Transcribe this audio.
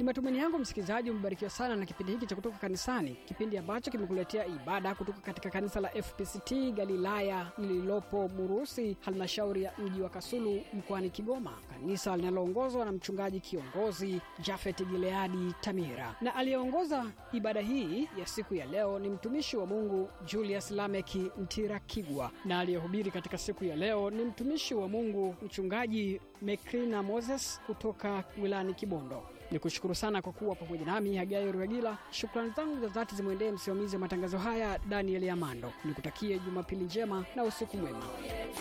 Ni matumaini yangu msikilizaji umebarikiwa sana na kipindi hiki cha kutoka kanisani, kipindi ambacho kimekuletea ibada kutoka katika kanisa la FPCT Galilaya lililopo Murusi, halmashauri ya mji wa Kasulu mkoani Kigoma, kanisa linaloongozwa na mchungaji kiongozi Jafet Gileadi Tamira, na aliyeongoza ibada hii ya siku ya leo ni mtumishi wa Mungu Julius Lameki Ntirakigwa, na aliyehubiri katika siku ya leo ni mtumishi wa Mungu mchungaji Mekrina Moses kutoka wilayani Kibondo. Ni kushukuru sana kwa kuwa pamoja nami Hagai Ruagila. Shukrani zangu za dhati zimwendee msimamizi wa matangazo haya Daniel Amando. Nikutakie Jumapili njema na usiku mwema.